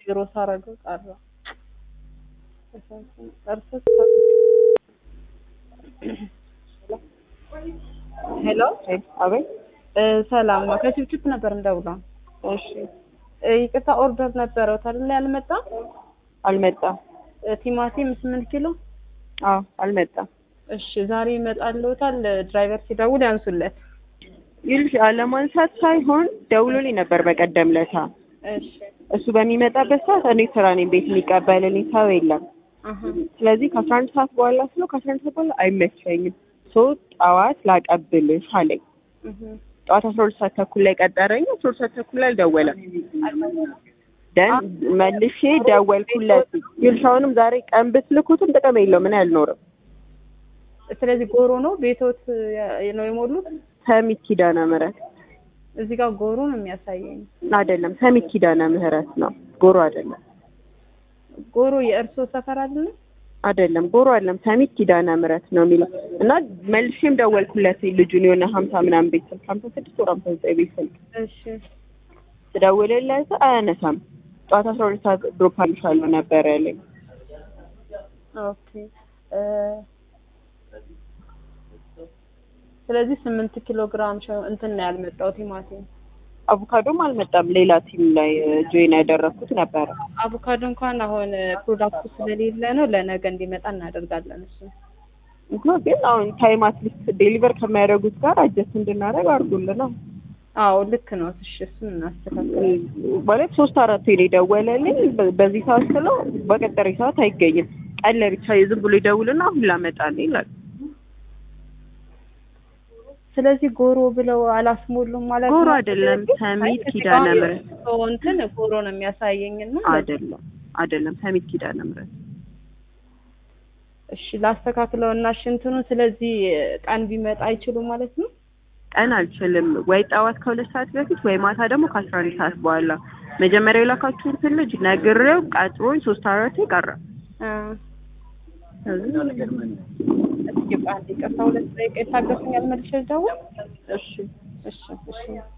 ቢሮ ሳረገው ቀረ። እርስ ሄሎ አቤት። እ ሰላም ነው። ከችፕችፕ ነበር እንደውለው። እሺ፣ እ ይቅርታ ኦርደር ነበረው ታዲያ ያልመጣም አልመጣም። እ ቲማቲም ስምንት ኪሎ አዎ፣ አልመጣም። እሺ ዛሬ ይመጣልዎታል። ድራይቨር ሲደውል ያንሱለት። ይልሽ አለማንሳት ሳይሆን ደውሎልኝ ነበር በቀደም ለታ። እሺ እሱ በሚመጣበት ሰዓት እኔ ስራ ነኝ፣ ቤት የሚቀበልልኝ ሰው የለም። አሀ ስለዚህ ከአስራ አንድ ሰዓት በኋላ ስለው ከአስራ አንድ ሰዓት በኋላ አይመቸኝም፣ ሶ ጠዋት ላቀብልሽ አለኝ። እህ ጠዋት አስራ ሁለት ሰዓት ተኩል ላይ ቀጠረኝ። አስራ ሁለት ሰዓት ተኩል ላይ አልደወለም። ደን መልሼ ደወልኩለት። ይልሽ አሁንም ዛሬ ቀን ብትልኩትም ጥቅም የለውም፣ ምን አልኖርም። ስለዚህ ጎሮ ነው ቤቶት ያ- ነው የሞሉት። ሰሚት ኪዳነ ምህረት እዚህ ጋር ጎሮ ነው የሚያሳየኝ። አይደለም፣ ሰሚት ኪዳነ ምህረት ነው፣ ጎሮ አይደለም። ጎሮ የእርሶ ሰፈር አይደለም? አይደለም ጎሮ አይደለም፣ ሰሚት ኪዳነ ምህረት ነው የሚለው እና መልሼም ደወልኩለት ልጁን የሆነ ሀምሳ ምናምን ቤት ስልክ ሀምሳ ስድስት ወር ሀምሳ ዘጠኝ ቤት ስልክ እሺ ስደውልለት አያነሳም። ጠዋት አስራ ሁለት ሰዓት ድሮፕ አልሻለሁ ነበር ያለኝ። ኦኬ እ ስለዚህ ስምንት ኪሎ ግራም ሸ- እንትን ነው ያልመጣው ቲማቲም። አቮካዶም አልመጣም። ሌላ ቲም ላይ ጆይን ያደረግኩት ነበረ። አቮካዶ እንኳን አሁን ፕሮዳክቱ ስለሌለ ነው ለነገ እንዲመጣ እናደርጋለን። እሱ እንኳ ግን አሁን ታይም አትሊስት ዴሊቨር ከሚያደርጉት ጋር አጀስት እንድናደርግ አድርጉልን ነው አዎ ልክ ነው። እሺ እሱን እናስተካክል። ማለት ሶስት አራት ሄደ ደወለልኝ። በ- በዚህ ሰዓት ስለው በቀጠሪ ሰዓት አይገኝም። ቀን ላይ ብቻ ዝም ብሎ ይደውልና አሁን ላመጣልኝ ይላል። ስለዚህ ጎሮ ብለው አላስሞሉም ማለት ነው። ጎሮ አይደለም፣ ሰሚት ኪዳነ ምህረት ሰው እንትን ጎሮ ነው የሚያሳየኝና አይደለም፣ አይደለም ሰሚት ኪዳነ ምህረት እሺ ላስተካክለው እና እሺ እንትኑን ስለዚህ ቀን ቢመጣ አይችሉም ማለት ነው። ቀን አልችልም። ወይ ጠዋት ከሁለት ሰዓት በፊት ወይ ማታ ደግሞ ከአስራ አንድ ሰዓት በኋላ። መጀመሪያ የላካችሁትን ልጅ ነግሬው ቀጥሮኝ ሶስት አራት ቀረ። አ እስኪ በአንድ ይቅርታ፣ ሁለት ደቂቃ የታገሱኝ። መልሼ ልደውል። እሺ እሺ እሺ